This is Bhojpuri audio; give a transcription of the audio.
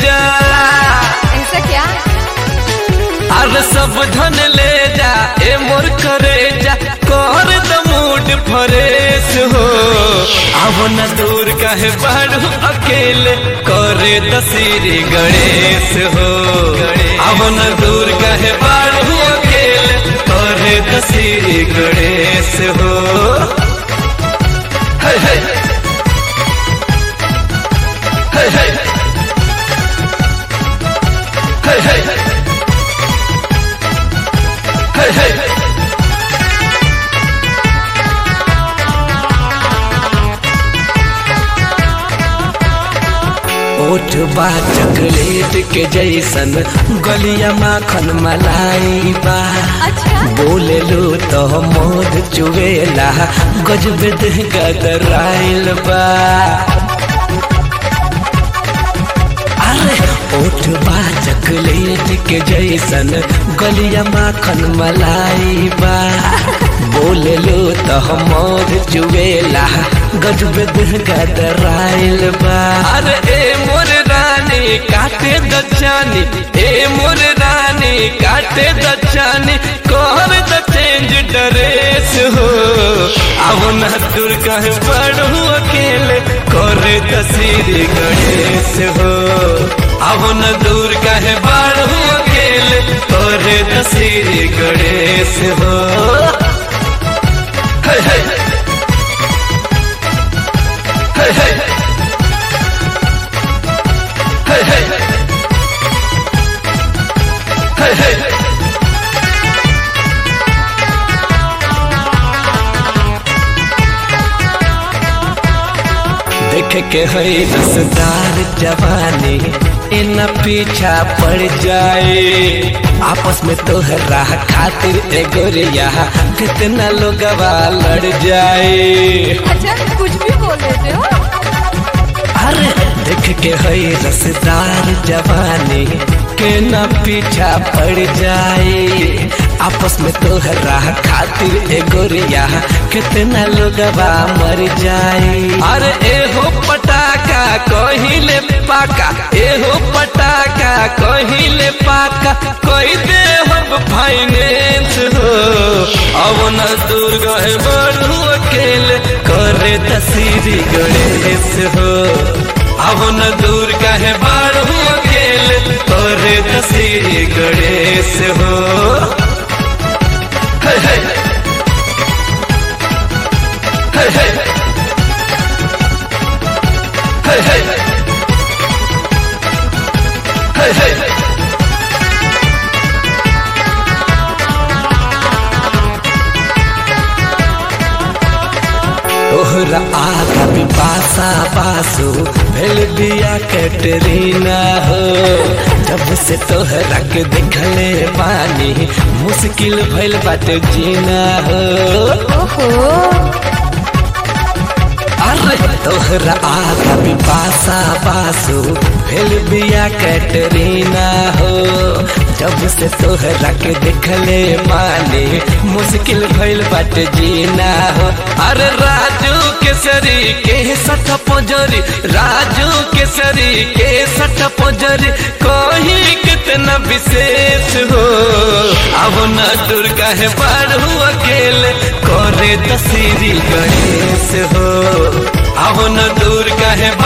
जा ऐसा क्या अरे सब धन ले जा ए मोर करे जा कर द मूड फरेश हो अब न दूर कहे बाड़ू अकेले करे दसीरी गणेश हो अब न दूर कहे बाड़ू अकेले करे दसीरी गणेश हो हे हे हे हे हे हे हे हे ओठ बा चॉकलेट के जैसन गलिया माखन मलाई बा अच्छा बोले लो तो मोद चुवेला गजब देह गदराइल बा अरे ओठ बा चॉकलेट के जैसन गलिया माखन मलाई बा बोले लो तो मोद चुवेला गजब देह गदराइल बा अरे ए मोर रानी काटे दचानी ए मोर रानी काटे दचानी कोहर द चेंज ड्रेस हो अब न दूर कहे पढ़ू अकेले करे तस्वीर गणेश हो अब न दूर कहे पढ़ू अकेले करे तस्वीर गणेश हो हे हे हे हे हे हे हे हे देख के है रसदार जवानी इन पीछा पड़ जाए आपस में तोहरा खातिर ए गोरिया कितना लोगवा लड़ जाए अच्छा कुछ भी बोल देते हो अरे देख के है रसदार जवानी के न पीछा पड़ जाए आपस में तोहरा खातिर ए गोरिया कितना लोगवा मर जाए अरे ए हो पटाका कहिले पाका ए हो पटाका कहिले पाका कोई दे हो फाइनेंस हो अब न दूर गए बढ़ू अकेले करे तस्वीर गणेश हो अब न दूर कहे बढ़ू अकेले करे तस्वीर गणेश हो हे हे हे हे हे हे हे हे तोहरा आगा भी बासा बासु भेल बिया कैटरीना हो जब से तोहरा के देखले पानी मुश्किल भइल बाटे जीना हो ओहो अरे तोहरा आगा भी बासा बासु भेल बिया कैटरीना हो जब से तोहरा के देखले माने मुश्किल भइल बाटे जीना हो अरे राजू केसरी के सठ पोजरी राजू केसरी के सठ पोजरी कोही कितना विशेष हो अब न दुर्गा है पढ़ू अकेले करे तस्वीरी गणेश हो अब न दूर कहे